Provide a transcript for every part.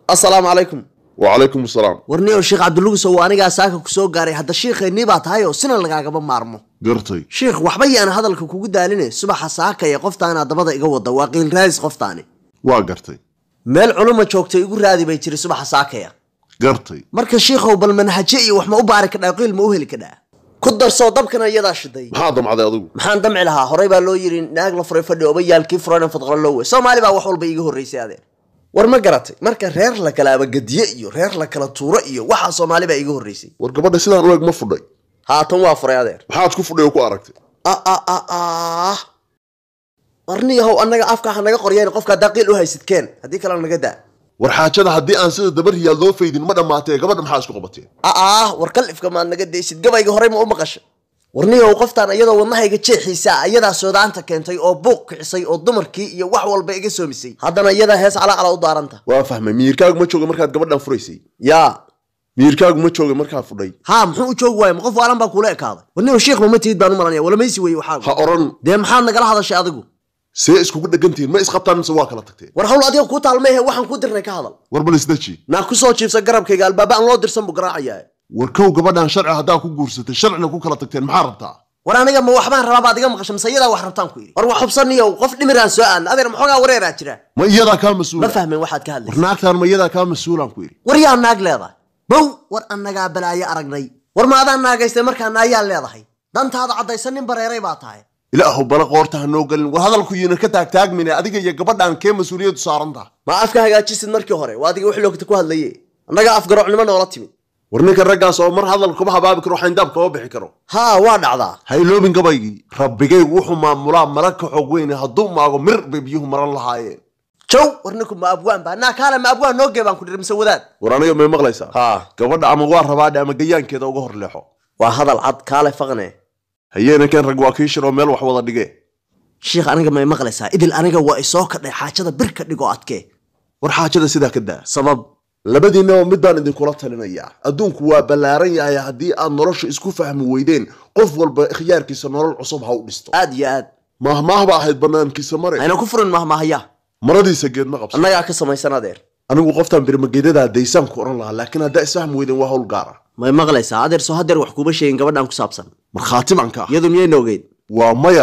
assalaamu calaykum wacalaykum asalaam warniyow sheekh cabdulugusow anigaa saaka ku soo gaaray hadda shiikhaynii baa tahay oo sina lagaagaba maarmo gartay sheikh waxba yaan hadalka kugu daaline subaxa saakaya qoftaana dabada iga wada waa qiil raadis qoftaani waa gartay meel culuma joogtay igu raadi bay jiri subaxa saakaya gartay marka shiikhow bal manhaje iyo wax ma u baari kadhaa qiil ma u heli kadhaa ku darsoo dabkana iyadaa shiday maxaa damcday adigu maxaan damci lahaa horey baa loo yidhi naag la furay fadhi obayaalkii furana fadqalo loo wey soomaali baa wax walba iiga horreysay adeer war ma garatay marka reer la kala abagadiye iyo reer la kala tuuro iyo waxaa soomaali baa iiga horreysay war gabadha sidaan u eg ma fudhay haatan waa furay adeer maxaad ku fudhay oo ku aragtay ah warniyahow annaga afka ha naga qoryeen qofka haddaa qiil u haysid keen haddii kalena naga daa war xaajada haddii aan sida dabar riyaal loo faydin ma dhammaatee gabadha maxaa isku qabateen ah war kalifka maad naga daysid gabayga horey ma u maqashay warniyahow qoftaan iyadoo wadnahayga jeexiisa ah iyadaa soodaanta keentay oo buuq kicisay oo dumarkii iyo wax walba iga soomisay haddana iyadaa hees calacala u daaranta waa fahmay miyirkaagu ma jooga markaad gabadhan furaysay yaa miyirkaagu ma jooga markaa fudhay haa muxuu u joogi waaya ma qof waalan baa kuula ekaaday warniyahow shiikh mama tihid baan u malanaya walamaysi weye ha waxaagu oran dee maxaad nagala hadashay adigu see iskugu dhegantihiin ma isqabtaan mise waa kala tagteen war hawl adiga kuu taalmeehe waxaan ku dirnay ka hadal war bal isdaji naa ku soo jiibsa garabkayga albaaba aan loo dirsan buu garaacayaa war kow gabadhan sharci haddaa ku guursatay sharcina ku kala tagteen maxaa rabtaa war aniga ma waxbaan rabaa baad iga maqashay mise iyadaa wax rabtaan ku yidhi war wax xubsaniyow qof dhimiraan soo aadna adeer maxoogaa wareeraa jira ma iyadaa kaa ma mas-uula fahmin waxaad ka war hadlaysa naagtaan ma iyadaa kaa mas-uulaan ku yidhi war yaa naag leedahay bow war annagaa balaayo aragnay war ma adaan naagaystay markaa naayaa leedahay dantaada caddaysan nin bareeray baa tahay ilaahu bala qoorta ha noo gelin war hadalku yiina ka taagtaagmine adiga iyo gabadhan kee mas-uuliyaddu saaran taha ma afka hagaajisid markii hore waa adiga wixii loogta ku hadlaye annagaa afgarocnimo noola timid war ninka raggaas oo mar hadal kuma habaabi karo xayndaab kama bixi karo haa waa dhacdaa ha iloobin gabaygii rabbigaygu wuxuu maamulaa mala ka xoog weyne hadduu maago mir bay biyuhu maran lahaayeen jow war ninku ma abwaan baa naa kaale ma abwaan noo gee baan ku dhiri mise wadaad war aniga may maqlaysaa haa gabadha ama waa rabaadhe ama gayaankeeda uga hor leexo waa hadal cad kaale faqne hayeena keen rag waa kii shiroo meel wax wada dhige shiikh aniga may maqlaysaa idil aniga waa isoo kadhay xaajada bir ka dhigoo adkee war xaajada sidaa ka daa sabab labadiinnaba mid baan idinkula talinayaa adduunku waa ballaaran yahay haddii aad nolosha isku fahmi weydeen qof walba ikhyaarkiisa nolol cusub ha u dhisto aad iyo aad mahmaahba ahayd banaankiisa mare ayna ku furin mahmahaya maradiisa geed ma qabsan annagaa ka samaysan adeer anigu qoftaan birmageedadaa daysaan ku oran lahaa laakiin haddaa isfahmi weydeen waa hawl gaara may maqlaysaa adeer soo hadeer wax kuuma sheegin gabadhan ku saabsan markhaati baan ka ah iyadu miyayna ogeyd waa maya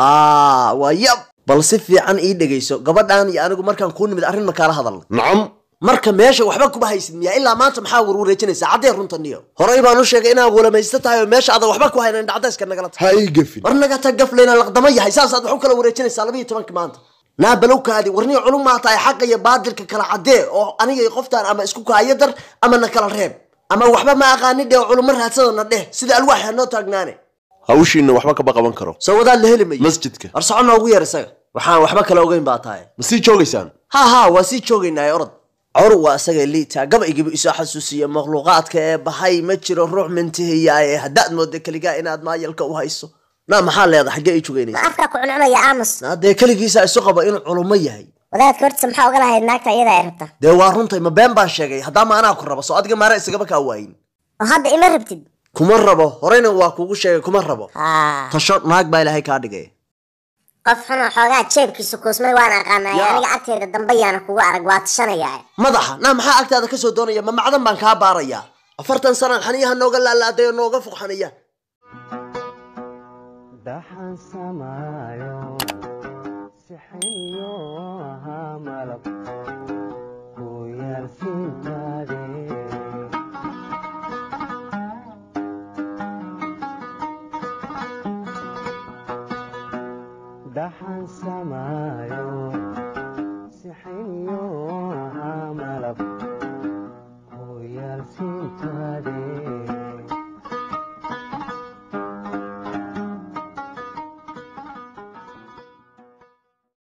aa waa yab bal si fiican ii dhegayso gabadhan iyo anigu markaan kuu nimid arrin markaala hadalna nacam marka meesha waxba kuma haysid miya ilaa maanta maxaa warwareejinaysaa caddee runta niyo horey baan u sheegay inaan walamaysto tahay oo meesha adan waxba ku haynan dhacdayska nagala tahay ha ii gefin war naga tag gaflayna laqdama yahay saasaad wax u kala wareejinaysaa labiyo tobanki maanta naa balowkaadi warniga culum maa tahay xaqa iyo baadilka kala caddee oo aniga iyo qoftaan ama isku kaayo dar ama na kala reeb ama waxba ma aqaani dheh oo culummo raadsadona dheh sida alwaax ha noo taagnaane hawshiinna waxba kama qaban karo soo wadaad la heli mayo masjidka war soco noogu yeer isaga waxaan waxba kala ogeyn baa tahay ma sii joogaysaan ha ha waa sii joogaynaa orod cor waa isaga liita gabaygiibu isoo xasuusiya makhluuqaadka ee bahay ma jiro ruux mintihiyaaye haddaad mooda keligaa inaad maayalka u hayso naa maxaa leedahay xaggee ii ma jogaynaysa afkaa ku cuncunaya aamus naa dee keligiisa isu qaba inuu culummo yahay wadaadka hortiisa maxaa oga lahayd naagta iyada ay rabta dee waa runtay ma been baan sheegay haddaama anaa ku rabo soo adiga maara isagaba kaa waayin oo hadda ima rabtid kuma rabo horeyna waa kuugu sheegay kuma rabo haa tasho naag baa ilaahay kaa dhigay qof xunoo xoogaa jeebkiisa kuusmay waan aqaanay Yaa. aniga agteeda dambe yaana kugu arag waa tashanayaa madaxa naa maxaa agtaada ka soo doonaya ma macdan baan kaa baarayaa afartan sanaan xaniyaha nooga laalaaday oo nooga fuq xaniya daxan samaayo sixiniyo ahaa malab ku yaalsintaade daxan samaayo sixiniyo ahaa malab ku yaalsintaade